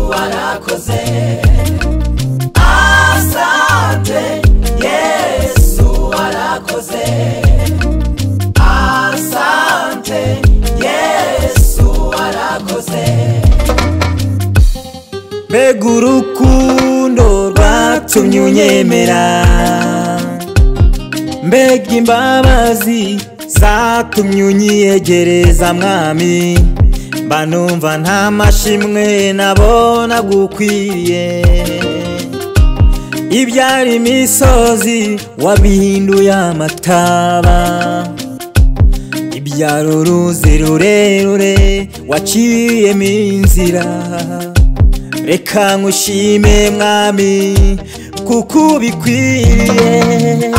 mwakoze asante yesu warakoze asante yesu warakoze mbega urukundo rwatumye unyemera mbega imbabazi zatumye unyiyegereza mwami mba numva nta mashimwe nabona gukwiriye ibyari imisozi wabihinduye amataba ibyari uruzi rurerure waciyemo inzira reka nkushime mwami kuko ubikwiriye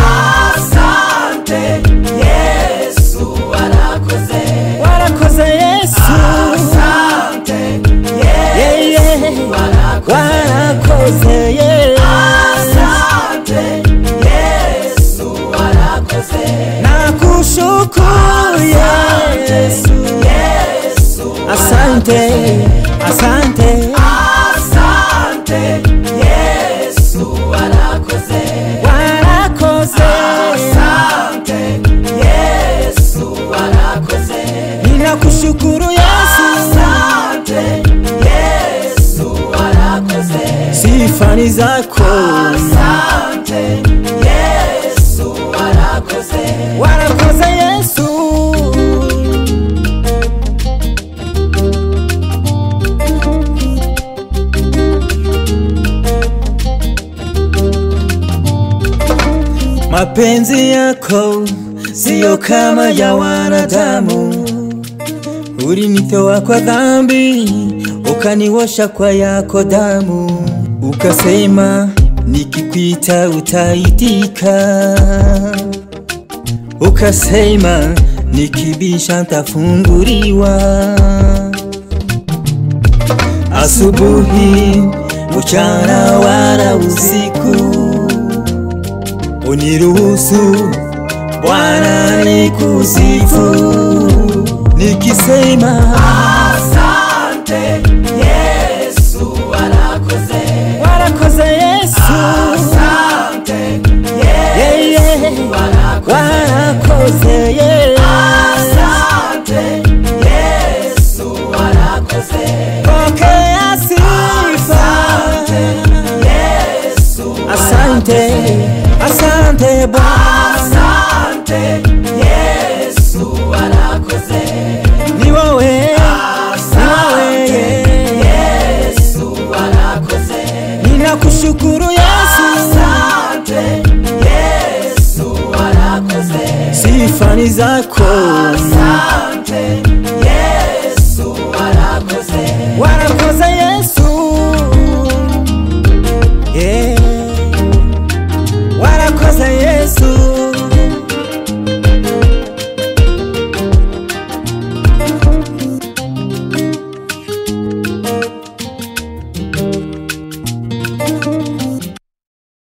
asante yesu warakoze warakoze yesu asante yesu warakoze asante yesu warakoze nakushukuru yesu yesu asante asante asante yesu warakoze warakoze asante yesu warakoze ninakushukuru yesu asante yesu warakoze sifa ni zako asante yesu warakoze warakoze yesu Mapenzi yako siyo kama ya wanadamu, ulinitoa kwa dhambi, ukaniosha kwa yako damu, ukasema nikikuita utaitika, ukasema nikibisha ntafunguliwa asubuhi, mchana wala usiku. Uniruhusu Bwana nikusifu, nikisema asante Yesu, warakoze warakoze Yesu, asante Yesu, warakoze warakoze Yesu, asante Yesu, warakoze pokea sifa Yesu, asante asante Bwana, asante Yesu warakoze, ni wowe asante Yesu warakoze, ninakushukuru Yesu, asante Yesu warakoze, sifa ni zako, asante Yesu warakoze, warakoze Yesu.